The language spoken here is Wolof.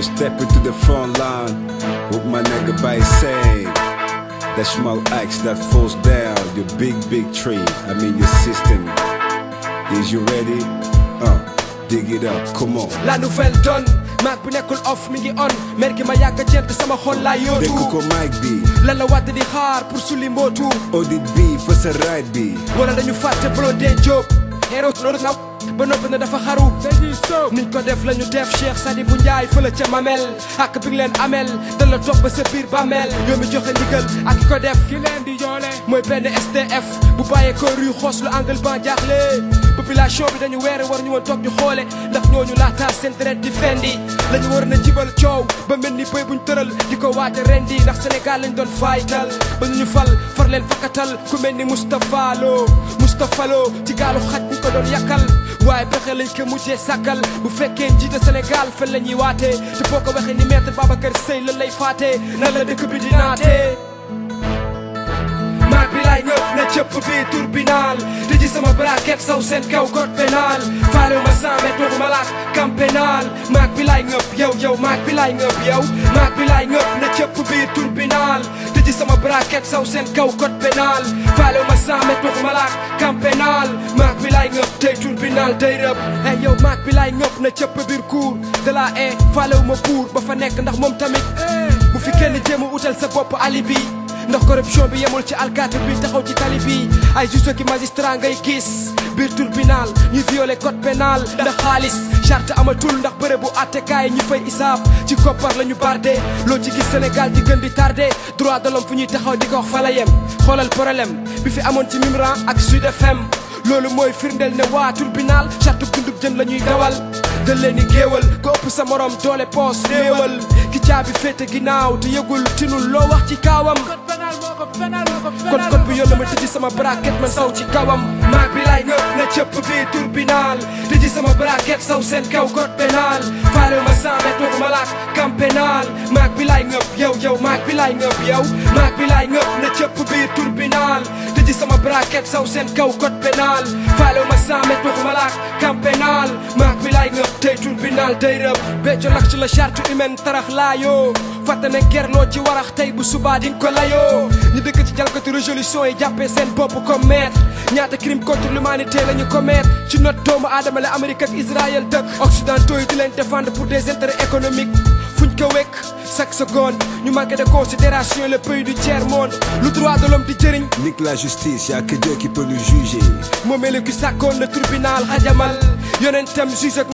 We step into the front line with my nigga by saying that small axe that falls down your big big tree. I mean your system. Is you ready? Uh, dig it up. Come on. la nouvelle donne maag bu nekkul off mi ngi on mer gi ma yàgg a jent sama xol laa Dégg yootu ko mic bi. lan la wàdd di xaar pour sulli mbootu Audit bi fa sa ride bi. wala dañu fàtte Blondin Diop héros loolu na ba noppi na dafa xaru niñ ko def la ñu def Cheikh Sadibou Ndiaye fële ca Mamel ak bi nga leen amel da la topp ba sa biir bàmmeel yow mi joxe ndigal ak ki ko def ki leen di joole mooy benn SDF bu bàyyee ko rue xoos lu angle ban jaaxle population bi dañu weere war ñu woon toog ñu xoole ndax ñooñu laataar seen deret di fendi la ñu war na jibal coow ba mel ni bëy buñ tëral di ko waaj a rendi ndax Sénégal lañ doon faytal ba ñu ñu fal far leen fakkatal ku mel ni Moustapha Lo Moustapha Lo ci gaalu xaj ñu ko doon yàkkal waaye pexe lañ ko mujjee sàkkal bu fekkee njiite Sénégal fen la ñuy waatee te boo ko waxee ni maître Babacar Seye lan lay faatee nan la dëkk bi di naatee maag bi laay ñëpp na cëpp bi tribunal di ji sama braquette saw seen kaw code pénal faale ma cent mètres waxuma laak camp pénal maag bi laay ñëpp yow yow maag bi laay ñëpp yow maag bi laay ñëpp na cëpp bi tribunal di ji sama braquette saw seen kaw code pénal faale ma cent mètres waxuma laak camp pénal maag bi laay ñëpp tey tribunal day rëb hey yow maag bi laay ñëpp na cëpp biir cour de la e faale ma buur ba fa nekk ndax moom tamit bu fi kenn jéem a utal sa bopp alibi ndax corruption bi yemul ci alkaati bi taxaw ci tali bi ay juge ki magistrat ngay gis biir tribunal ñuy violé code pénal ndax xaalis charte amatul ndax bëre bu attekaay ñi fay isaab ci koppar la ñu bardé loo ci gis Sénégal di gën di tardé droit de l'homme fu ñuy taxaw di ko wax fa la yem xoolal problème bi fi amoon ci Mimran ak Sud FM loolu mooy firndeel ne waa tribunal charte dundub jën la ñuy dawal gën leen di géewal ko ëpp sa morom doole poos néewal ki caabi féete ginnaaw te yëgul tinul loo wax ci kaawam kon kon bi yólla ma tëji sama braquette man saw ci kawam maag bi laay ngëp na cëpp bi tribunal tëji sama braquette saw seen kaw code pénal faale ma cent mètres waxuma laak camp pénal maag bi laay ngëp yow yow maag bi laay ngëp yow maag bi laay ngëp na cëpp bi tribunal tëji sama braquette saw seen kaw code pénal faale ma cent mètres waxuma laak camp pénal maag bi laay ngëp tey tribunal day rëb becco lak ci la charte humaine tarax laayoo fàtte ne gerloo ci warax tey bu subaa di nga ko layoo ñu dëkk ci jalkati résolution yi jàppee seen bopp comme maître ñaata crime contre l'humanité la ñu commettre ci not doomu aadama la Amérique ak Israël dëkk occidentaux yi di leen défendre pour des intérêts économiques fuñ ko wekk chaque seconde ñu manque de considération le pays du tiers monde lu droit de l'homme di jëriñ Nique la justice, y'a que Dieu qui peut nous juger. moomee la ki sàkkoon le tribunal xajamal yonentam juge ak